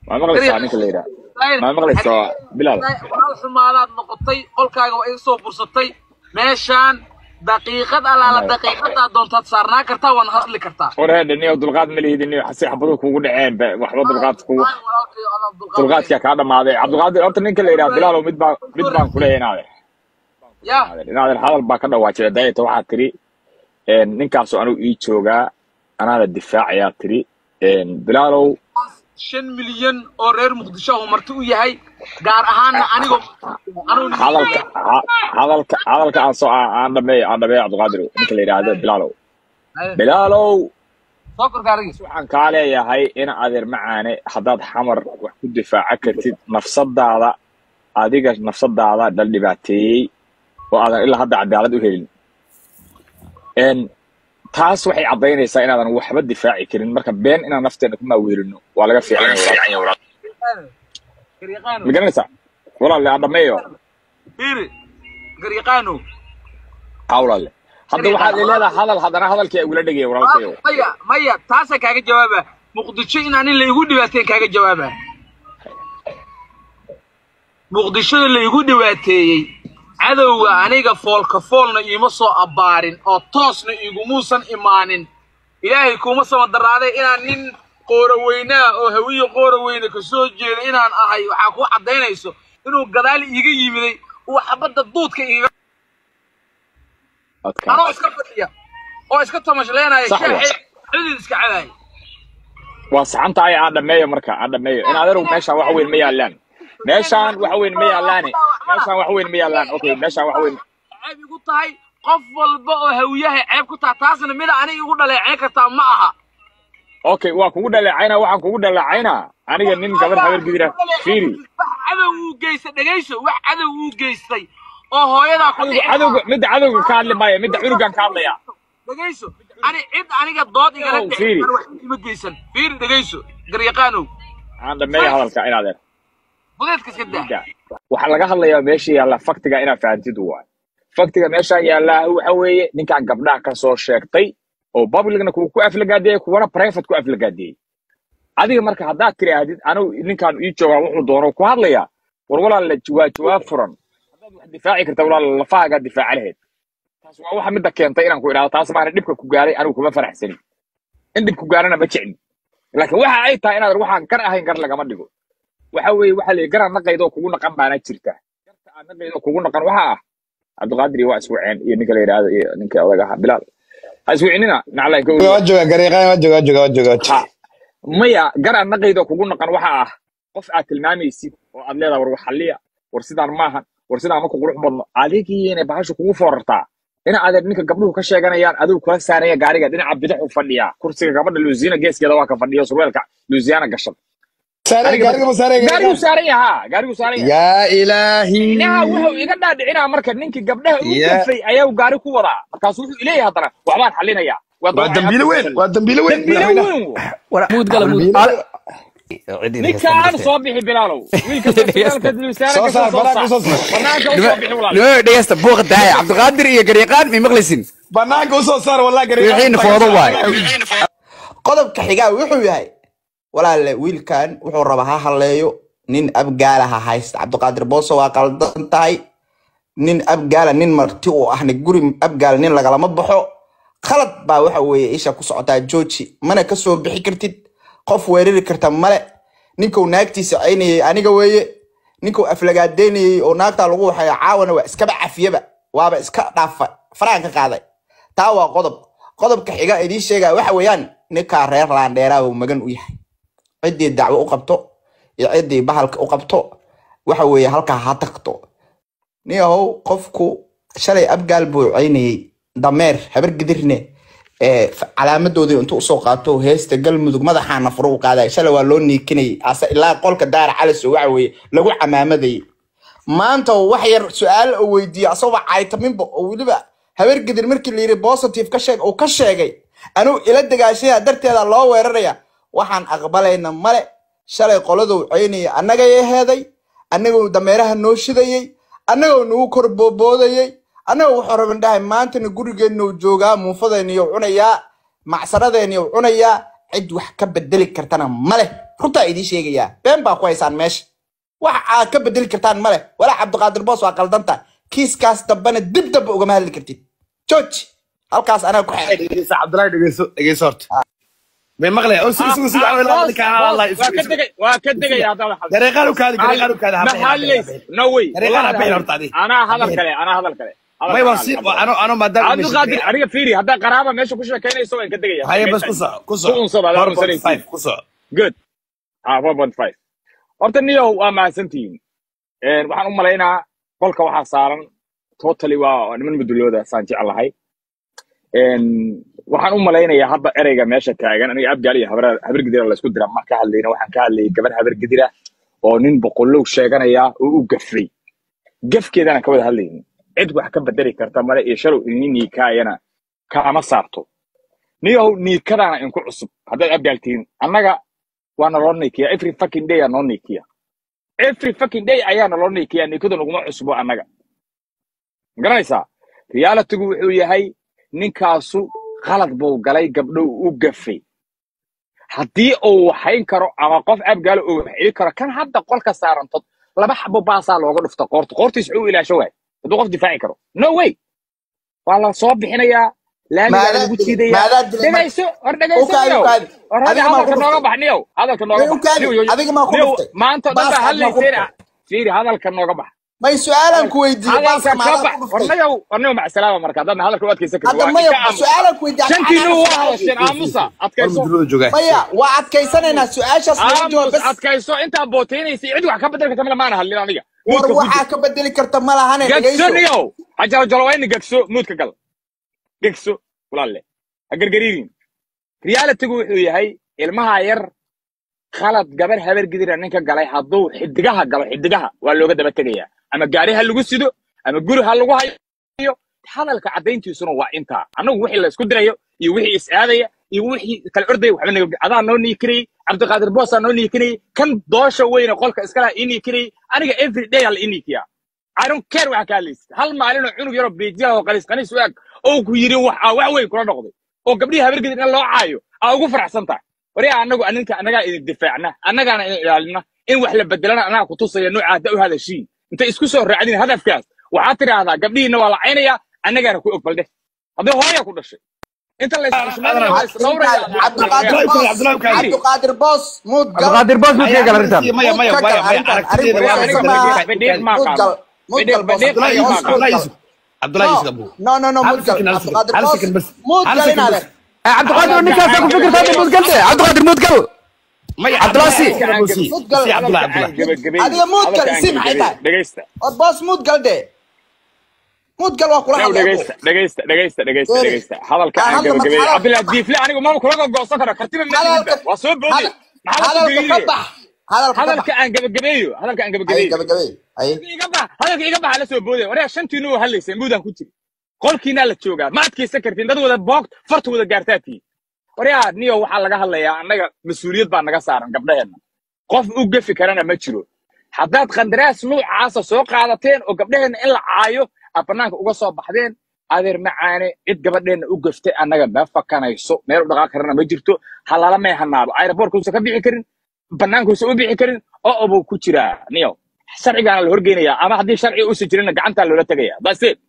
maa maqlaysaa ninka la yidhaha maa maqlaysaa bilaal walaal xumaadaad noqotay qolkaaga waa iga soo fursatay meeshaan daqiiqad alaala daqiiqadaa doontaad saarnaa kartaa waana hadli kartaa war heedha niyo dulqaad ma lihid niyo si xabaduhu kugu dhaceen ba waxba dulqaad kugu walaalkayo adaa dulqaad dulqaadkaa kaa dhamaaday cabdulqaadir horta ninka la yidhaha bilaalow mid baa mid baan kuleeyahay inaadeer ya inaadeer hadal baa ka dhawaajira dayata waxaa tiri ninkaasoo anigu ii joogaa anaada difaacayaa tiri bilaalow shan milyan oo reer muqdisho uu marti u yahay gaar ahaanna anigoo anuu hadalka ha- hadalka hadalka aan soo aan aan dhameeyo aan dhameeyo cabdulqaadir ninka la yidhaahdo bilaalow bilaalow soo korka aragis waxaan kaa leeyahay in adeer macaane haddaad xamar wax ku difaaca kartid nafsadaada adiga nafsadaada dhal dhibaateeyey oo aadan ilaa hadda cadaalad u helin n taas waxay caddaynaysaa inaadan waxba difaaci karin marka been inaan nafteena ku maaweelino waa laga fiican yahay walaal. garyaqaano ma garanaysaa walaale aan dhameeyo fiiri garyaqaano hawlaale hadda waxaad leedahay hadal haddana hadalkii ugula dhegaya walaalkayo maya maya taasa kaaga jawaaba muqdisho in anin laigu dhibaateen kaaga jawaaba muqdishoda laigu dhibaateeyey cadowga aniga foolka foolna iima soo abbaarin oo toosna igumuusan imaanin ilaahay kuuma samadaraaday inaan nin qooroweynaa oo hawiye qooroweyne ka soo jeeda inaan ahay waxaa kuu caddaynayso inuu gadaal iiga yimiday uu xabadda duudka iiga adkaa anoo iska fadhiya oo iska tamashleenaya Sax wa. shaaxi cidid iska cadaaya waa saxan tahay aan dhameeyo marka aan dhameeyo in adeeru meeshaan wax weyn ma yaalaan meeshaan wax weyn ma yaalaane meeshaan wax weyn ma yaalaan okay meeshaan wax weyn ceeb igu tahay qof walba oo hawiyahay ceeb ku taha taasna mida aniga igu dhaleeceyn kartaa ma aha okay waa kugu dhaleecaynaa waxaan kugu dhaleecaynaa aniga nin gabar habar gidira fiiri wax cadow uu geystay dhegayso wax cadow uu geystay oo hooyadaa ku cadowga cadowga midda cadowga ka hadli maayo midda cunugan ka hadlaya dhegayso ani cid aniga dood igala Oh, dhicin fiiri. ani wax ima geysan fiiri dhegayso garyaqaanow aan dhameeyo hadalka in adeer budeedka iska daa Da. waxaa laga hadlayaa meesha yaalla faktiga inaad fahantid waay faktiga meeshaan yaallaa waxa weeye ninkaan gabdhaha ka soo sheegtay oo publicna kuwa ku aflagaadeeyey kuwana private ku aflagaadeeyey adiga marka haddaad tiraahdid anigu ninkaan ii joogaa wuxuu doono ku hadlayaa war walaal waa jawaab furan haddaad wax difaaci karta walaal lafahaagaa difaaca lahayd taas waa waxa midda keentay inaan ku idhahdo taas maana dhibka ku gaaray anigu kuma faraxsanin in dhib ku gaarana ma jeclin laakiin waxa ay tahay inaad waxaan gar ahayn gar lagama dhigo waxa weeye waxa la garan naqaydoo kugu naqan baana jirta garta aan naqaydoo kugu naqan waxa ah cabdiqaadir iyo waa iswaceen iyo ninka la yidhaahdo iyo ninka odaga ahaa bilaal ha iswicinina naclaan ka waa jooga gareeqaan waa jooga waa jooga waa jooga ha maya gar aan naqaydoo kugu naqan waxa ah qof aad tilmaamaysid oo aad leedahay war waxaliya war sidaan maahan war sidaan ma ku qurux badno adigiina bahasha kugu foorartaa ina adeer ninka gabdhuhu ka sheeganayaan adigu kula saaraya gaariga dhinaca bidix u fadhiyaa kursiga gabadha luusiana geeskeeda waa ka fadhiyo surweelka luusiana gashan saare Aniga gaariga ma saare gaarigu saaran yahaa gaarigu saaran yahaa yaa ilaahi inaha wuxuu iga dhaadhicinaa marka ninkii gabdhaha u Yeah. gafay ayaa gaari ku wadaa markaasu wuxuu ileeyahay haddana waxbaan xalinayaa waa dambiile weyn waa dambiile weyn dambiile weyn wo. muud gala muud ninkaan soo bixi bilaalow wiilka sarkaalka luusaana soo ka saar soo banaanka saar usoo saar banaanka u soo bixi walaal nimo dhegeysta buuqa daaya cabdiqaadir iyo garyaqaan may maqlaysin banaanka usoo saar wallah wixiina foodo waay qodobka xigaa wuxuu yahay walaalle wiilkan wuxuu rabaa ha halleeyo nin abgaala ha haysta cabdiqaadir booso waa qaldan tahay nin abgaala nin marti u ahna guri abgaal nin lagalama baxo khalad baa waxa weeye isha ku socotaa jooji mana ka soo bixi kartid qof weerari karta male ninkuu naagtiisa caynayay aniga weeye ninkuu aflagaadeynayay oo naagtaa lagu waxaya caawana waa iskaba cafiyaba waaba iska dhaafa faraan ka qaaday taa waa qodob qodobka xiga idiin sheegaya waxa weeyaan ninkaa reer laandheeraa uu magan u yahay ciddii dacwo u qabto iyo ciddii bahalka u qabto waxa weeye halkaa ha tagto niyahow qofku shalay abgaal buu caynayey dameer habar gidirne ee f- calaamadoodii intuu usoo qaato heesta galmudug madaxaana furu u qaaday shalay waa loo niikinayay ase ilaa qolka daara caliso waxa weeye lagu camaamadayay maanta oo wax yar su-aal oo weydiiyey asagoo caytaminba oo weliba habar gidir markii la yidhi positive ka sheeg uu ka sheegay anuu ila dagaashaya darteeda loo weeraraya waxaan aqbalayna male shalay qoladuu caynayay annagay aheeday annagoo dameeraha noo shidayey annagoo nagu kor booboodayey annagoo wuxuu raban dhahay maantana gurigeennu joogaa muufadeenniyo cunayaa macsaradeenniyo cunayaa cid wax ka bedeli kartana male runtaa idiin sheegayaa been baa ku haysaan meesha wax aad ka bedeli kartaan male walaa cabdiqaadir boos waa qaldanta kiiskaas dambena dib dambe ugama hadli kartid george halkaas anaa ku xeeray dhegeyso cabdulaahi dhegeyso dhegeyso horta may maqlaya oo sugu sugu sugu boos boos waa ka degay waa ka degay haddaad hadal dareeqaan u kaadi dareeqaan u kaadi maxallays no way Dariiqaan wallahi habeen horta adi. anaa hadal kale anaa hadal kale Hadal may kale, waan si hadal kale. ano ano maadaama cabdiqaadir aniga fiiri haddaa qaraaba meesha ku sheekaynayso waan ka degaya haye bas ku soco ku soco Ku unsada, adaa unsanaysiin. 4.5 ku soco good ah four point five horta niyow waa mahadsantihiin Een, waxaan u malaynaa qolka waxaa saaran totally waa niman mudulooda saan jeclahay Een, waxaan u malaynayaa hadda ereyga meesha taagan aniga abgaal iyo habar habar gidira laysku dira ma ka hadlayna waxaan ka hadlayay gabar habar gidira oo nin boqolow sheeganaya oo u gafay gafkeedana ka wada hadlaynin cid wax ka bedeli karta male iyo shalow ini niikaayana kaama saarto niyow niikadaana inku cusub haddaad abgaaltihiin annaga waa naloo niikiya every fucking day aa noo niikiya every fucking day ayaa naloo niikiya niikadu naguma cusbo annaga magaranaysaa realitygu wuxuu yahay ninkaasu qalad buu galay gabdho u gafay haddii uu waxayn karo ama qof abgaalo uu wax celi karo kan hadda qolka saarantod laba xabo baasaa looga dhufta qoorta qoortiis wuxuu ilaasho waay hadduu qof difaaci karo no way waa la soo bixinayaa laamigaa Maadaa lagu dilay- jiidayaa maadaa dilay- dhegayso hor Ukaadi, dhegayso ukaadi. hor hadda Adiga maa hadalka ku nooga dhuftay. bax niyow hadalka nooga May bax ukaadi, Niyow, yow- adiga maa ku niyow, dhuftay. maanta o dhan Baaska baa aad maa ku hadlayseena dhuftay. fiiri hadalka nooga bax may su-aalan ku weydiiyey hadalka baaska ka maadaa bax ku dhuftay warnayow warnayow macsalaama marka haddaadna hadalka u adkaysan kartid hadda waa maya iska aamusa su-aalan ku weydiiyey shantiinu Anaa waa su-aal- hadasheen aamusa war adkayso mudulada joogaa maya waa adkaysanaynaa su-aashaas laga jawaab aamus bas adkayso intaa bootaynaysa cid wax ka bedeli karta male maana hadlin aniga war muudka waxaa ka bedeli karta ma lahane gagso dhegayso niyow hajalo jalowayni gagso muudka gal gagso walaalle ha gargariirin realitygu wuxuu yahay ilmaha yar khalad gabar habar gidira ninka galay hadduu xidigaha galo xidigaha waa looga daba tegayaa ama gaari ha lagu sido ama guri ha lagu hayo hadalka caddayntiisuna waa intaa annagu wixii la isku dirayo iyo wixii is aadaya iyo wixii kala ordaya waxba naga adaa noo niikinayay cabdiqaadir boosaa noo niikinayay kan doosha weyne qolka iskalaha ii niikinayay aniga every day aa la ii niikiyaa I don't care waxa ka hadlaysid hal maalinoo cunug yaroo beejiyaha oo qaliis qaniis u eg oo ku yidhi wax aa wax weyn kula noqday oo gabdhihii habargedin in loo caayo aa ugu faraxsan tahay waryaa annagu aninka annagaa idin difaacna annagaana idin ilaalina in wax la bedelana annaga ku tusaya nooca hadda u hadashiin intay isku soo raacdin hadafkaas waxaad tidhaahdaa gabdhihiina waa la caynayaa annagaana ku og baldhe haddii hooya ku dhashay inta la isxushmaynaya waa isdhowraya cabdiqaadir Abdullahi boos Abdullahi Abdullahi. cabdiqaadir boos muud gal cabdiqaadir boos muu sheegay arrintan maya maya Muud ka maya gal maya arrintan. aragtideeda waa Arrintan la maaha. Bedheer maa muud gal qaado. muud gal boos Bedheer- Abdullahi bedheer- Yusuf Abdullahi Yusuf Abdullahi Yusuf Abu no no no Hal muud gal second, hal second, cabdiqaadir hal boos second bas. muud Hal gal second inaad bas. Eh, cabdiqaadir ninkaasa ku fikirta hadda muud galte cabdiqaadir muud gal maya Abdullahi si. Abdullahi si Muud gal. si Abdullahi Abdullahi Adiga muud gal, isi maxay tahay? dhegaysta war boos muud gal de muud gal waa kula Yow, hadlaya dhegaysta dhegaysta dhegaysta dhegaysta Sorry. dhegaysta hadalka Ah, aan hadda gabagabeeyey marka cabdillahi hadalka- diifle anigu mama kulaga goosan karo kartiba ma hadalka waa soo boodi hadal- maxaa la hadalka ka sugeeyey bax hadalka ka bax hadalka aan gabagabeeyo hadalka aan ay gabagabeeyo gabagabay ay iga bax hadalka iga baxa la soo boodaya waryaa shantiinu oo hadlayseen muudaan ku jiri qolkiinaa la joogaa ma adkaysan kartiin dad wada boog farta wada gaartaatiin waryaa niyo waxaa laga hadlayaa annaga mas-uuliyad baa naga saaran gabdhaheenna qof u gefi karana ma jiro haddaad qandaraas nuucaasa soo qaadateen oo gabdhaheenna in la caayo aad bannaanka uga soo baxdeen adeer macaane cid gabadheenna u gaftay annaga ma fakanayso meel u dhaqaaq karana ma jirto halala may hanaado aeroboortkuusa ka bixi karin bannaankuusa u bixi karin oo obuu ku jiraa niyo sharcigaana la horgeynayaa ama haddii sharci uusan jirinna gacantaa loola tegaya that's it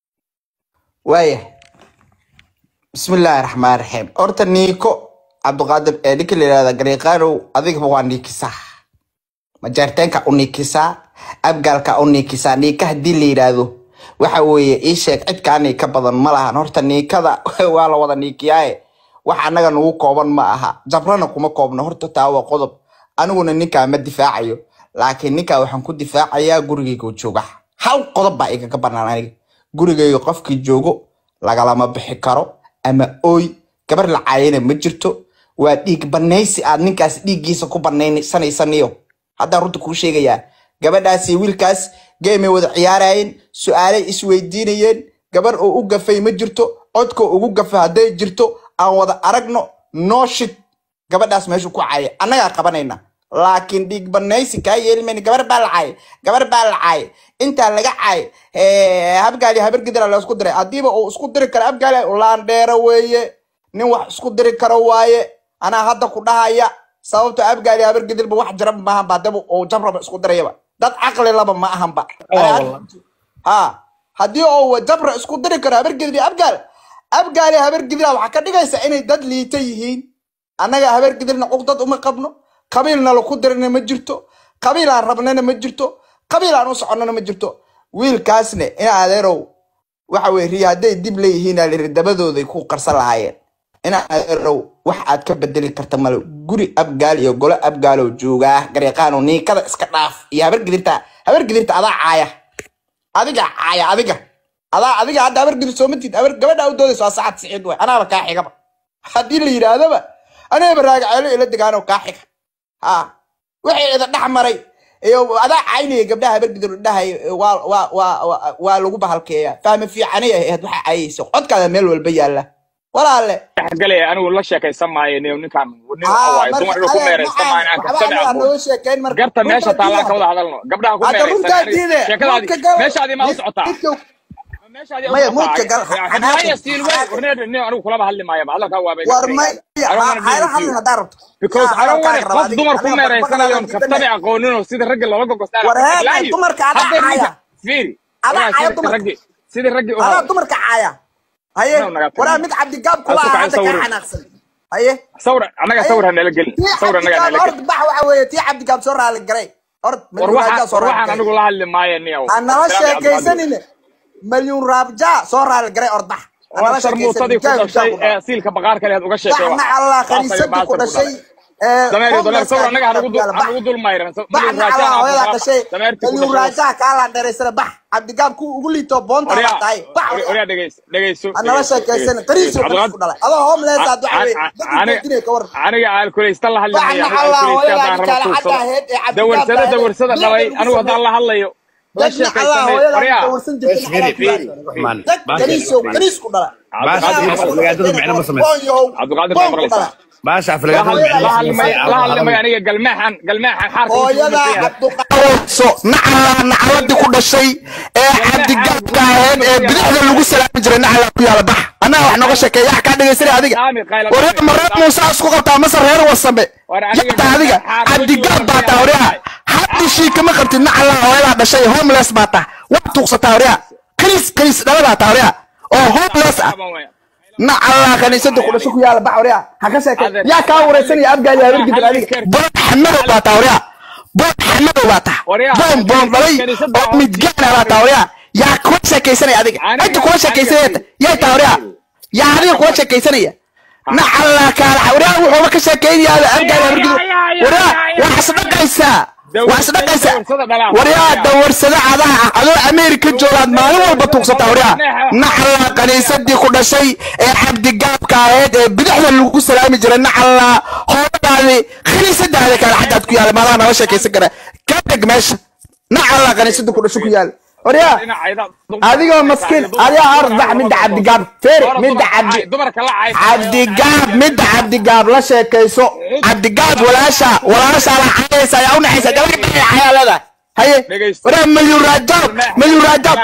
waaya bismillaahi raxmaan raxiim horta niiko cabdiqaadir ee ninka la yidhahda gariiqaanow adigaba waa niikisaa majaarteenka u niikisaa abgaalka u niikisaa niika haddii la yidhaahdo waxa weeye ii sheeg cidkaa niika badan ma lahan horta niikada waa la wada niikiyaaye wax annaga nagu kooban ma aha jabrana kuma koobno horta taa waa qodob aniguna ninkaa ma difaacayo laakiin ninkaa waxaan ku difaacayaa gurigayga jooga hal qodob baa igaga banaan aniga gurigayga qofkii joogo lagalama bixi karo ama ooy gabar la caayana ma jirto waa dhiig banaysi aad ninkaas dhiiggiisa ku banaysanaysaniyo haddaan runta kuu sheegayaa gabadhaas iyo wiilkaas geemay wada ciyaarayeen su-aalay isweydiinayeen gabar oo u gafay ma jirto codka ugu gafa hadday jirto aan wada aragno noo shid gabadhaas meeshu ku caaya annagaa qabanayna laakiin dhiig banaysi kaa yeelimayna gabar baa la caay gabar baa la caay intaa laga caay eh, habgaali habar gidira la isku diray haddiiba uu isku diri karo habgaali laandheero weeye nin wax isku diri karo waaye anaa hadda ku dhahaya sababto abgaali habar gidilba wax jiraba maahan ba daba oo jabraba isku dirayaba dad caqli laba ma ahanba ha haddii oo jabra isku diri karo habar gidil iyo abgaal abgaali habar gidila waxaa ka dhigaysa inay dad liita yihiin annaga habar gidilna cuqdad uma qabno qabiilna laku dirina ma jirto qabiil aan rabnana ma jirto qabiil aan u soconnana ma jirto wiilkaasne in adeerow waxa weye riya hadday dib leeyihiin aa lihi dabadooday ku qarsan lahaayeen in adeerow wax aad ka bedeli karta male guri abgaal iyo golo abgaalow joogaa garyaqaano niinkada iska dhaaf iyo habar gidirta habar gidirta adaa caaya adiga caaya adiga adaa adiga hadda habar gidir soo matid habar gabadha u doodayso waa sacad siciid way anaaba kaa xigaba haddii la yidhaahdaba anigaba raagaceelo ila degaanoo kaa xiga ha wixii ida dhex maray iyo adaa caynaya gabdhaha habar gidir dhahay waa waa waa waa- waa lagu bahalkeeya fahmi fiicanay ahayd waxa cayaysa codkaada meel walba yaalla walaale galay anigu la sheekaysan maayo nin ninkaan nin haa waaye dumar inuu ku meeraysan maayo aan waxba kabtada anaga aqoon nooga sheekayn marka garta meesha runta taallaan ka diida. wada hadalno gabdhaha ku hadda meeraysan runtaa aniga- diide sheekadaadii muudka gal meeshaadii maa u socotaa midka- meeshaadii Maya, u muudka gal, socotaa xanaaqin, haya stiil wey xanaaqin. warneed nin anigu kulaba hadli maayo hadalkaa waa bay war may hayla hadlin haddaa rabto because Yaa, I don't want hadalkaaga raba qof adiga. dumar ku Aniga meeraysanayo baqbaqaada kabtada diidane. aqoonin oo sida ragga looga gogostaan War heeg, dumarka adaa caaya. fiiri Adaa walaa caaya sida dumarka. raggi sida raggi u adaa hadal dumarka caaya haye Inuu naga tago. waraa mid cabdigaab kula Asuka ah hadda sawir. kaa xanaaqsan haye sawir anaga Haye. sawir ha nala gelin tii sawir anaga cabdigaab nala ord gelin bax waxa weeye tii cabdigaab soo raali garay ord war malyuun raabjaa waxaan soo war raali waxaan garay anigu la hadli maayo niyow anala sheekaysanine malyuun raabjaa soo raali garay ord bax war sharmuutadii ku dhashay ee siilka baqaarka lehed uga sheekay baxna allah khaniisadii ku dhashay ee dameer dameer homeless-ka sawir anaga hanagu dul bax. hanagu dul mayran baxna allah hooyadaa dhashay malyuun raajaa kaalaan dheeraysana bax cabdigaab ku ugu liito boonta la tahay bax oryaa dhegeyso dhegeyso anala sheekaysan qariisoo qariis ku dhalay adoo homeless aad waxa weeye dadku dinay ka waran aniga alkuleysta la hadli Baxna maayo Allah, alkuleysta hooyadaa haddaan rabo intaala tuugsado xagga ahayd ee cabdigaab dawarsada baa dawarsada ahayd. dhalay Bilicda anigu lagu haddaan la hadlayo la dadna allah sheekaysanay hooyadaa oryaa dawarsan jirtay Fiiri, fiiri. maxaa dad qariisoo qariis ku dhala Baasha aflagaadada micno ma samayso. cabdiqaadir baa maqlaysaa baasha la aflagaadada micno ma hadli maayo la hadli maayo samayso aniga galmaaxan galmaaxan xaarka hooyadaa cabdiqaadir so nacala nacaladii ku dhashay ee cabdigaabka ahayd ee bidixda lagu salaami jiray nacala ku yaala bax annaga wax nooga sheekeeya wax kaa dhegaysanay adiga Saami, qayla- wareer ma reer muuse isku qabtaa mase reer wasame War adiga yata adiga xaar- cabdigaab baa taa waryaa haddishii kama qabtid nacala hooyadaa dhashay homeless baa taa waa tuugsataa waryaa kaniis kaniis dhaladaa taa waryaa oo homeless ah nacala kaniisada ku dhashay ku yaala bax waryaa ha ka sheekay yaa kaa wareysanaya abgaali habargidin adiga boon xamadow baa taa waryaa boon xamadow baa taa Waryaa, boon boon dhalay kaniisada oo midgaana baa taa waryaa yaa kula sheekaysanaya adiga Aniga- cidda kula sheekaysanaya yaa taa waryaa yaa adiga kula sheekaysanaya nacala kaala waryaa wuxuuba ka sheekaynayaa abgaali habargidin waryaa waa isdhaqaysaa waa isdhaqaysaa waryaa dawarsada cadaha ah adoo ameerika joogaad maalin walba tuugsataa waryaa nacala kaniisadii ku dhashay ee cabdigaabka ahayd ee bidixda lagu salaami jiray nacala hooladaadi kaniisadaada kale xaggaad ku yaala maadaha nala sheekaysan kara ka dheg meesha nacala kaniisadii ku dhashay ku yaala waryaa adigoo maskiin adigaa arbax midda cabdigaab feeri midda cabdi dumarka la caysa cabdigaab midda cabdigaab la sheekayso cabdigaab walaasha walaasha la cayaysa ayaa unaxaysa gabadhi baa cayaa leedahay haye Dhegaysto. waraa malyun raajaab malyun raajaab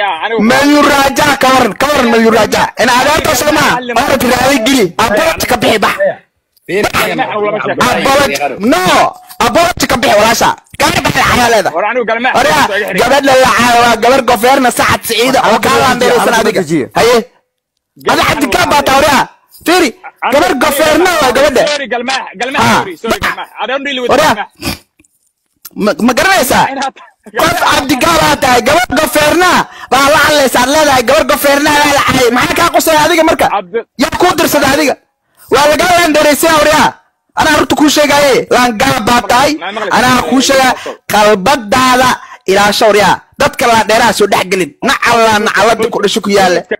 malyun raajaa ka waran ka waran malyun raajaa in adeerta soo maha orad raadi geli abolot ka bixi bax abolot no abolot ka bixi walaasha gabadhi baa cayaa leedahay waryaa gabadha la caayo waa gabar gofeerna sacad siciida oo kaa laandeeraysan adiga haye ada cabdigaab baa taa waryaa fiiri gabar gofeerna waa gabadha waryaa ma ma garanaysaa qof cabdigaabaa tahay gabar gofeerna baa la hadlaysa ad leedahay gabar gofeerna baa la caayay maxaa kaa qusaya adiga marka Cabdi- yaa kuu dirsada adiga waa lagaa laandeeraysaya waryaa anaa horta kuu sheegaaye laangaab baa tahay anaa kuu sheegaa qalbadaada ilaasho waryaa dadka laandheeraha soo dhex gelin nacala nacalada ku dhasho ku yaala